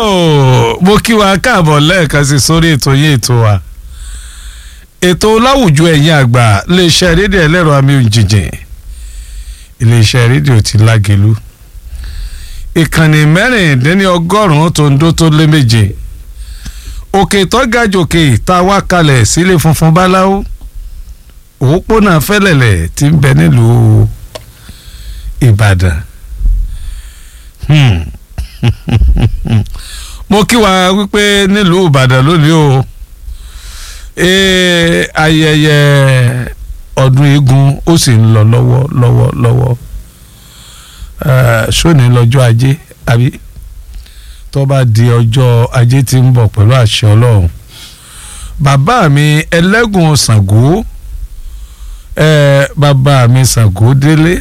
mo kí wa káàbọ̀ lẹ́ẹ̀kan sí sórí ètò yín ètò wa ètò láwùjọ ẹ̀yin àgbà iléeṣẹ́ rédíò ẹlẹ́rọ àmì òjìjìn iléeṣẹ́ rédíò ti lágẹ̀lú ìkànnì mẹ́rìndínlọ́gọ́rùn-ún tó ń dó tó lé méje òkè tọ́gàjòkè tá a wá kalẹ̀ sílé funfun báláwo òpópónà fẹ́lẹ̀lẹ̀ tí ń bẹ nílùú ìbàdàn mo kí wa wípé nílùú ìbàdàn lónìí o ee ayẹyẹ ọdún eégún ó sì ń lọ lọ́wọ́ lọ́wọ́ lọ́wọ́ sóní lọ́jọ́ ajé àbí tó bá di ọjọ́ ajé tí ń bọ̀ pẹ̀lú àṣẹ ọlọ́run bàbá mi ẹlẹ́gùn ṣàngó bàbá mi ṣàngó délé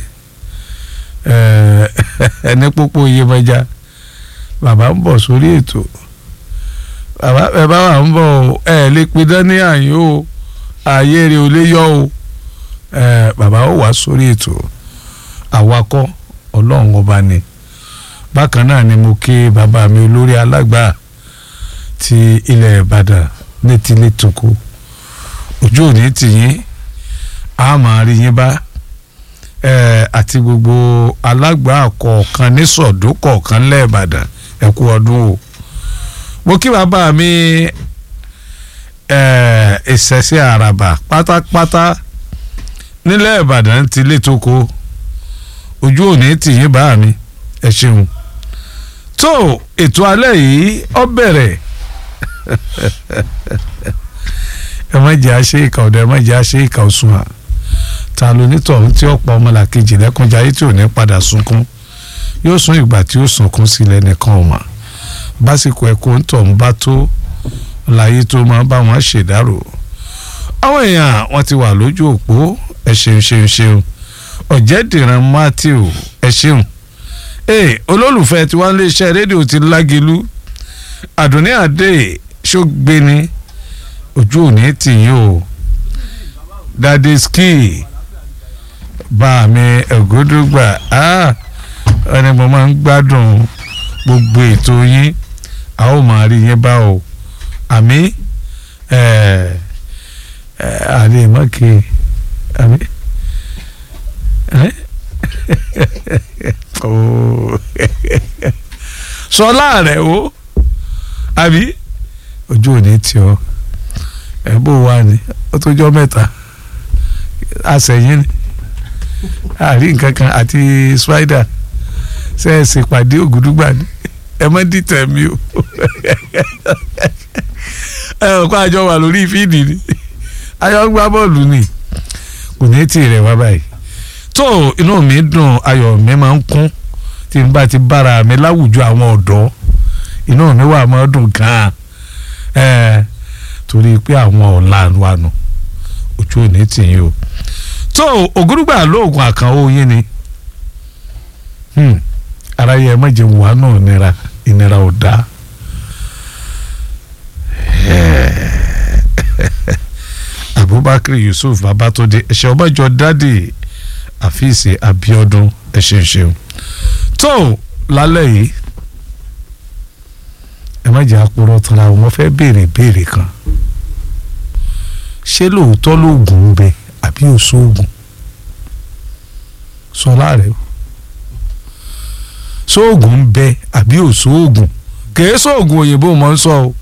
ẹni pópó iyemọja bàbá ń bọ̀ sórí ètò bàbá ẹ bá wà ń bọ̀ ẹ lè pidán ní àyè o ààyè rẹ ò lè yọ o bàbá ó wà sórí ètò àwakọ̀ ọlọ́run ọba ni bákan náà ni mo kí bàbá mi olórí alágbà ti ilẹ̀ ìbàdàn ní tilé tòkó ojú òní tìyín a máa rí yín bá àti gbogbo alágbà kọ̀ọ̀kan ní sọ̀dún kọ̀ọ̀kan lẹ́ẹ̀bàdàn ẹ kú ọdún o mo kí bàbá mi ìṣẹ̀ṣẹ̀ àràbà pátápátá nílẹ̀ ìbàdàn ti létòkó ojú òní tìyín bá mi ẹ ṣeun tó ètò alẹ́ yìí ó bẹ̀rẹ̀ ẹ má jẹ́ àṣẹ ìkà ọ̀dọ̀ ẹ má jẹ́ àṣẹ ìkà òsùn à ta ló nítọ̀hún tí ọ̀pọ̀ ọmọlàkejì lẹ́kùnjayé tí ò ní padà sunkún yóò sún ìgbà tí ó sunkún sílẹ̀ nìkan ọ̀mà básìkò ẹ̀kọ́ ń tọ̀ ń bá tó láyé tó máa bá wọn ṣèdárò àwọn èèyàn wọn ti wà lójú òpó ẹ ṣeun ṣeun ṣeun ọ̀jẹ̀dìran matthew ẹ ṣeun ee olólùfẹ́ tí wọ́n lé iṣẹ́ rédíò ti lágelu àdùnní àdé ṣógbéni ojú òní tìyín o dade ski bá mi ẹ̀gúdúgba ẹni mo máa ń gbádùn gbogbo ètò yín a ó máa rí yín bá o àmì àlè mọ́kè àmì sọlá rẹ o àbí ojú òní tí ọ ẹ bó wà ní ó tó jọ mẹ́ta àṣẹyìn ni àrí nǹkan kan àti spider ṣe é ṣèpàdé ògùdúgbà ni ẹ má dìtẹ̀ mi o ẹ ò kó àjọ wà lórí fíìdì ni ayọ̀ gbá bọ́ọ̀lù ni kò ní tì rẹ̀ wá báyìí tó inú mi dùn ayọ̀ mi máa ń kún tí n bá ti bára mi láwùjọ àwọn ọ̀dọ́ inú mi wà máa dùn gan-an ẹ torí pé àwọn ọ̀la wa nù ojú ò ní tì yín o tó ògúrúgbà lóògùn àkànwó yín ni ara yẹ má jẹ wà náà ìnira ìnira ò dáa abubakar yusuf babatunde ẹsẹ ọbàjọ dádì àfíìsì abiodun ẹsẹ ṣeun tó lálẹ́ yìí ẹ má jẹ́ àpòrọ̀ tara wọn fẹ́ béèrè béèrè kan ṣé lóòótọ́ lóògùn ń bẹ àbí òṣoògùn sọ láàrẹ o sóògùn ń bẹ àbí òṣoògùn kèé sóògùn òyìnbó mọ̀ ń sọ o